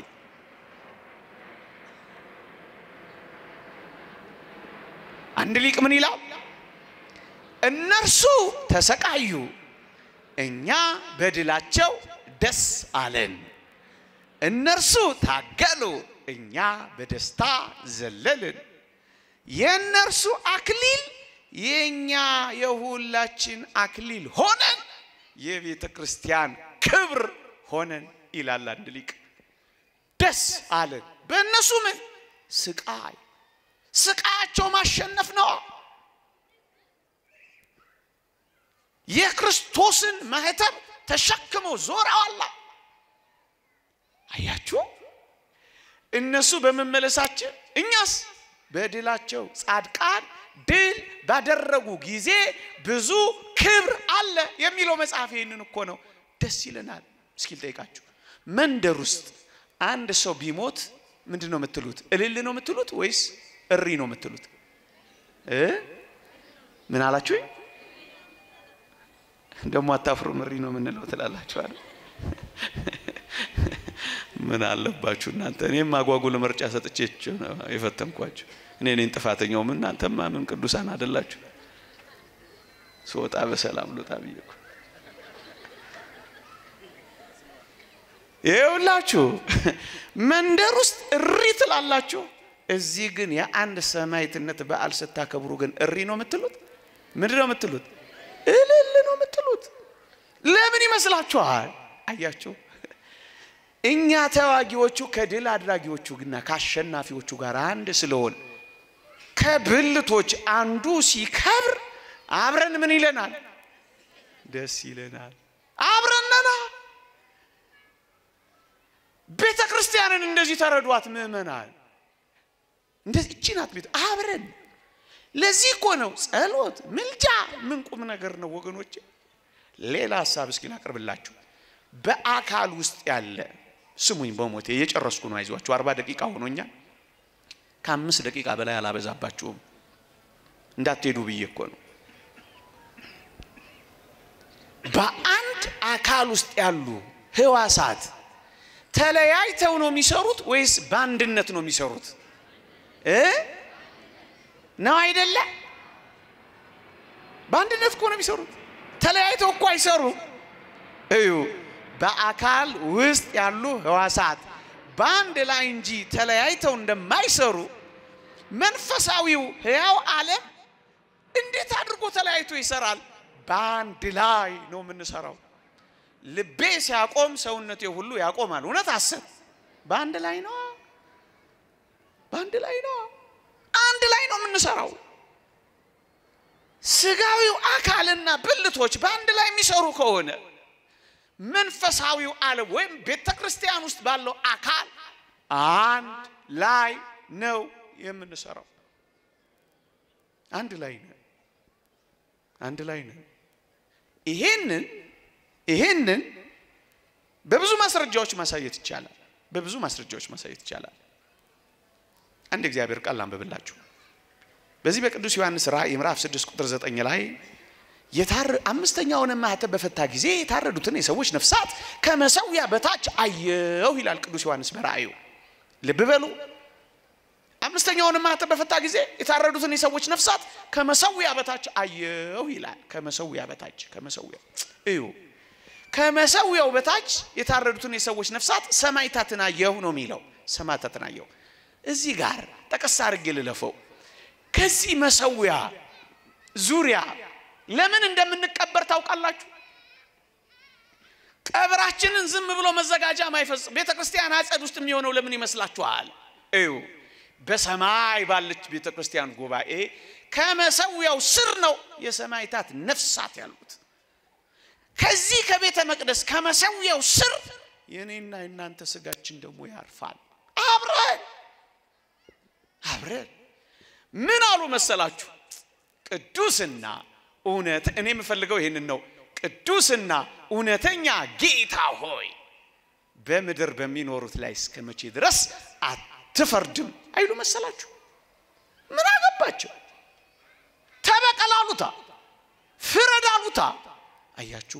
አንድ ሊቅ ምን ይላል? እነርሱ ተሰቃዩ፣ እኛ በድላቸው ደስ አለን። እነርሱ ታገሉ፣ እኛ በደስታ ዘለልን። የእነርሱ አክሊል የእኛ የሁላችን አክሊል ሆነን የቤተ ክርስቲያን ክብር ሆነን ይላል አንድ ሊቅ። ደስ አለን። በእነሱ ምን ስቃይ ስቃያቸው ማሸነፍ ነው። የክርስቶስን ማህተም ተሸክመው ዞረዋላ። አያችሁ፣ እነሱ በመመለሳችን እኛስ በድላቸው ጻድቃን ድል ባደረጉ ጊዜ ብዙ ክብር አለ የሚለው መጽሐፍ ይህንን እኮ ነው። ደስ ይለናል። እስኪ ልጠይቃችሁ፣ መንደር ውስጥ አንድ ሰው ቢሞት ምንድን ነው የምትሉት? እልል ነው የምትሉት ወይስ እሪ ነው የምትሉት? እ ምን አላችሁ? ደግሞ አታፍሩም? እሪ ነው የምንለው ትላላችኋል። ምን አለባችሁ እናንተ? እኔም አጓጉል ምርጫ ሰጥቼችሁ ነው የፈተንኳችሁ። እኔ እኔን ጥፋተኛውም እናንተማ ምን ቅዱሳን አይደላችሁ? ስወጣ በሰላም ልወጣ ብዬ እኮ ይኸውላችሁ መንደር ውስጥ እሪ ትላላችሁ። እዚህ ግን የአንድ ሰማዕትነት በዓል ስታከብሩ ግን እሪ ነው የምትሉት? ምንድን ነው የምትሉት? እልል ነው የምትሉት። ለምን ይመስላችኋል? አያችሁ እኛ ተዋጊዎቹ ከድል አድራጊዎቹ ግና ከአሸናፊዎቹ ጋር አንድ ስለሆን ከብልቶች አንዱ ሲከብር አብረን ምን ይለናል? ደስ ይለናል። አብረነና ቤተ ክርስቲያንን እንደዚህ ተረዷት ምእመናን። እንደዚህ እቺ ናት ቤት አብረን። ለዚህ እኮ ነው ጸሎት፣ ምልጃ ምን ቁም ነገር ነው ወገኖች። ሌላ ሀሳብ እስኪ ላቅርብላችሁ። በአካል ውስጥ ያለ ስሙኝ፣ በሞቴ እየጨረስኩ ነው። አይዟችሁ፣ አርባ ደቂቃ ሆኖኛል። ከአምስት ደቂቃ በላይ አላበዛባችሁም። እንዳትሄዱ ብዬ እኮ ነው። በአንድ አካል ውስጥ ያሉ ህዋሳት ተለያይተው ነው የሚሰሩት ወይስ በአንድነት ነው የሚሰሩት? እ ነው አይደለ? በአንድነት እኮ ነው የሚሰሩት። ተለያይተው እኮ አይሰሩም። እዩ፣ በአካል ውስጥ ያሉ ህዋሳት በአንድ ላይ እንጂ ተለያይተው እንደማይሰሩ መንፈሳዊው ህያው ዓለም እንዴት አድርጎ ተለያይቶ ይሰራል? በአንድ ላይ ነው የምንሰራው። ልቤ ሲያቆም ሰውነቴ ሁሉ ያቆማል። እውነት አስብ። በአንድ ላይ ነው፣ በአንድ ላይ ነው፣ አንድ ላይ ነው የምንሰራው። ስጋዊው አካልና ብልቶች በአንድ ላይ የሚሰሩ ከሆነ መንፈሳዊው ዓለም ወይም ቤተ ክርስቲያን ውስጥ ባለው አካል አንድ ላይ ነው የምንሰራው። አንድ ላይ ነው፣ አንድ ላይ ነው። ይሄንን ይሄንን በብዙ ማስረጃዎች ማሳየት ይቻላል። በብዙ ማስረጃዎች ማሳየት ይቻላል። አንድ እግዚአብሔር ቃል አንብብላችሁ በዚህ በቅዱስ ዮሐንስ ራእይ ምዕራፍ 6 ቁጥር 9 ላይ የታረ አምስተኛውን ማኅተም በፈታ ጊዜ የታረዱትን የሰዎች ነፍሳት ከመሰዊያ በታች አየሁ ይላል ቅዱስ ዮሐንስ በራእዩ። ልብ በሉ። አምስተኛውን ማኅተም በፈታ ጊዜ የታረዱትን የሰዎች ነፍሳት ከመሰዊያ በታች አየሁ ይላል። ከመሰዊያ በታች ከመሰዊያ እዩ ከመሰዊያው በታች የታረዱትን የሰዎች ነፍሳት ሰማዕታትን አየሁ ነው የሚለው። ሰማዕታትን አየሁ። እዚህ ጋር ጠቀስ አድርጌ ልለፈው። ከዚህ መሰዊያ ዙሪያ ለምን እንደምንቀበር ታውቃላችሁ? ቀብራችንን ዝም ብሎ መዘጋጃ ማይፈጽም ቤተ ክርስቲያን አጸድ ውስጥ የሚሆነው ለምን ይመስላችኋል? እዩ በሰማይ ባለች ቤተ ክርስቲያን ጉባኤ ከመሰዊያው ስር ነው የሰማዕታት ነፍሳት ያሉት። ከዚህ ከቤተ መቅደስ ከመሰዊያው ስር የእኔና የእናንተ ስጋችን ደግሞ ያርፋል። አብረን አብረን ምን አሉ መሰላችሁ? ቅዱስና እውነት እኔ የምፈልገው ይህንን ነው። ቅዱስና እውነተኛ ጌታ ሆይ በምድር በሚኖሩት ላይ እስከ መቼ ድረስ አትፈርድም አይሉ መሰላችሁ? ምን አገባቸው? ተበቀል አሉታ፣ ፍረድ አሉታ። አያችሁ፣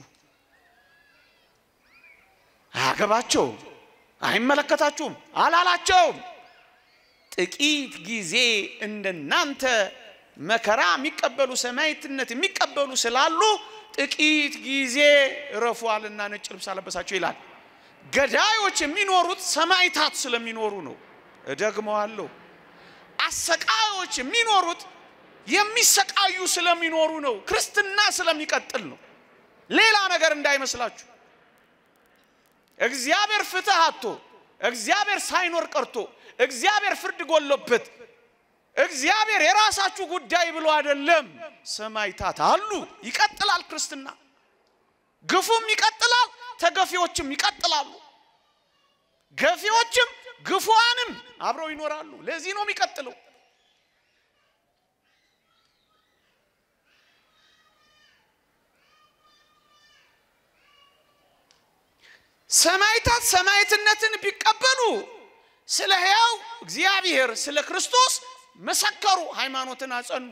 አያገባቸውም፣ አይመለከታችሁም አላላቸውም። ጥቂት ጊዜ እንደናንተ መከራ የሚቀበሉ ሰማዕትነት የሚቀበሉ ስላሉ ጥቂት ጊዜ ረፏልና ነጭ ልብስ አለበሳቸው ይላል። ገዳዮች የሚኖሩት ሰማዕታት ስለሚኖሩ ነው። እደግመዋለሁ። አሰቃዮች የሚኖሩት የሚሰቃዩ ስለሚኖሩ ነው። ክርስትና ስለሚቀጥል ነው። ሌላ ነገር እንዳይመስላችሁ። እግዚአብሔር ፍትህ አጥቶ እግዚአብሔር ሳይኖር ቀርቶ እግዚአብሔር ፍርድ ጎሎበት እግዚአብሔር የራሳችሁ ጉዳይ ብሎ አይደለም። ሰማዕታት አሉ። ይቀጥላል ክርስትና። ግፉም ይቀጥላል፣ ተገፊዎችም ይቀጥላሉ። ገፊዎችም ግፉዋንም አብረው ይኖራሉ። ለዚህ ነው የሚቀጥለው። ሰማይታት ሰማይትነትን ቢቀበሉ ስለ ሕያው እግዚአብሔር ስለ ክርስቶስ መሰከሩ፣ ሃይማኖትን አጸኑ።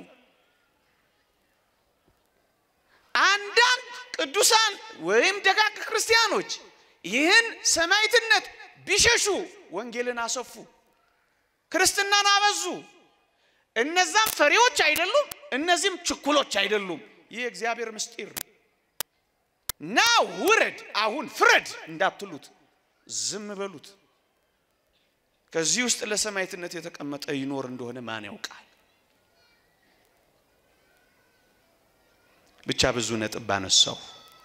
አንዳንድ ቅዱሳን ወይም ደጋግ ክርስቲያኖች ይህን ሰማይትነት ቢሸሹ ወንጌልን አሰፉ፣ ክርስትናን አበዙ። እነዛም ፈሪዎች አይደሉም፣ እነዚህም ችኩሎች አይደሉም። ይህ የእግዚአብሔር ምስጢር ነው። ና ውረድ፣ አሁን ፍረድ እንዳትሉት ዝም በሉት። ከዚህ ውስጥ ለሰማዕትነት የተቀመጠ ይኖር እንደሆነ ማን ያውቃል? ብቻ ብዙ ነጥብ ባነሳው።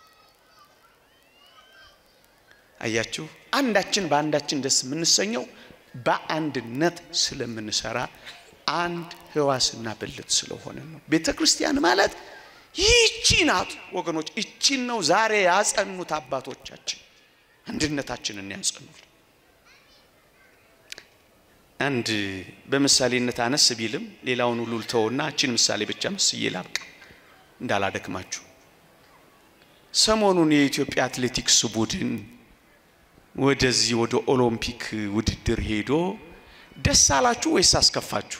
አያችሁ፣ አንዳችን በአንዳችን ደስ የምንሰኘው በአንድነት ስለምንሰራ አንድ ሕዋስና ብልት ስለሆነ ነው። ቤተ ክርስቲያን ማለት ይህቺ ናት ወገኖች። ይቺን ነው ዛሬ ያጸኑት አባቶቻችን፣ አንድነታችንን ያጸኑት። አንድ በምሳሌነት አነስ ቢልም ሌላውን ሁሉ ልተውና እችን ምሳሌ ብቻ መስዬ ላብቃ እንዳላደክማችሁ። ሰሞኑን የኢትዮጵያ አትሌቲክስ ቡድን ወደዚህ ወደ ኦሎምፒክ ውድድር ሄዶ ደስ አላችሁ ወይስ አስከፋችሁ?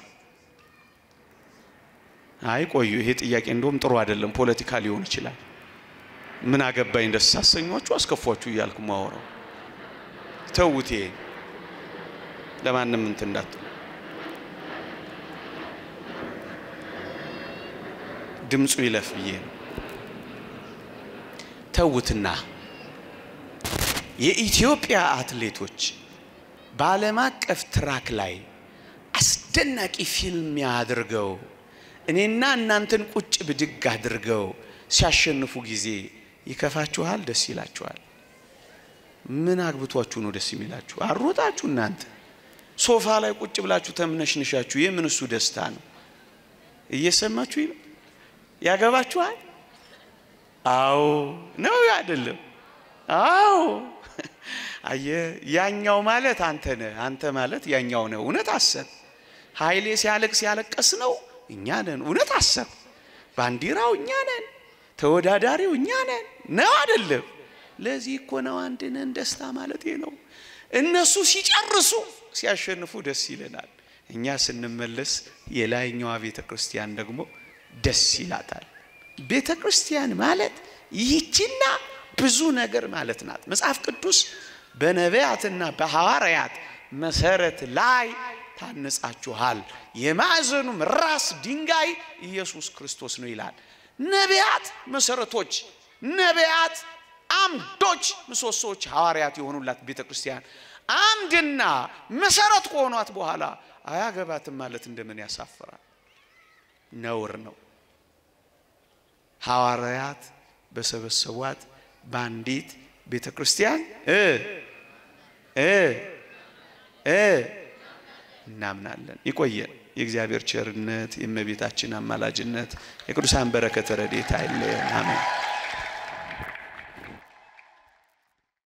አይ ቆዩ፣ ይሄ ጥያቄ እንደውም ጥሩ አይደለም፣ ፖለቲካ ሊሆን ይችላል። ምን አገባኝ ደስ አሰኟችሁ አስከፏችሁ እያልኩ ማወራው ተውት። ይሄ ለማንም እንትን እንዳትሉ። ድምፁ ይለፍ ብዬ ነው። ተውትና የኢትዮጵያ አትሌቶች በዓለም አቀፍ ትራክ ላይ አስደናቂ ፊልም አድርገው እኔና እናንተን ቁጭ ብድግ አድርገው ሲያሸንፉ ጊዜ ይከፋችኋል? ደስ ይላችኋል? ምን አግብቷችሁ ነው ደስ የሚላችሁ? አሮጣችሁ እናንተ ሶፋ ላይ ቁጭ ብላችሁ ተምነሽንሻችሁ የምን እሱ ደስታ ነው? እየሰማችሁ ነው? ያገባችኋል? አዎ ነው አይደለም? አዎ አየ ያኛው ማለት አንተ ነህ፣ አንተ ማለት ያኛው ነው። እውነት አሰብ ኃይሌ ሲያለቅስ ያለቀስ ነው እኛ ነን። እውነት አሰብ ባንዲራው እኛ ነን፣ ተወዳዳሪው እኛ ነን ነው አይደለም? ለዚህ እኮ ነው አንድ ነን ደስታ ማለት ነው። እነሱ ሲጨርሱ ሲያሸንፉ ደስ ይለናል። እኛ ስንመለስ የላይኛዋ ቤተ ክርስቲያን ደግሞ ደስ ይላታል። ቤተ ክርስቲያን ማለት ይህችና ብዙ ነገር ማለት ናት። መጽሐፍ ቅዱስ በነቢያትና በሐዋርያት መሰረት ላይ ታነጻችኋል፣ የማዕዘኑም ራስ ድንጋይ ኢየሱስ ክርስቶስ ነው ይላል። ነቢያት መሰረቶች፣ ነቢያት አምዶች፣ ምሰሶዎች፣ ሐዋርያት የሆኑላት ቤተ ክርስቲያን አምድና መሰረት ከሆኗት በኋላ አያገባትም ማለት እንደምን ያሳፍራል፣ ነውር ነው። ሐዋርያት በሰበሰቧት በአንዲት ቤተ ክርስቲያን እ እ እ እናምናለን። ይቆየን። የእግዚአብሔር ቸርነት፣ የእመቤታችን አማላጅነት፣ የቅዱሳን በረከተ ረድኤት አይለየን። አሜን።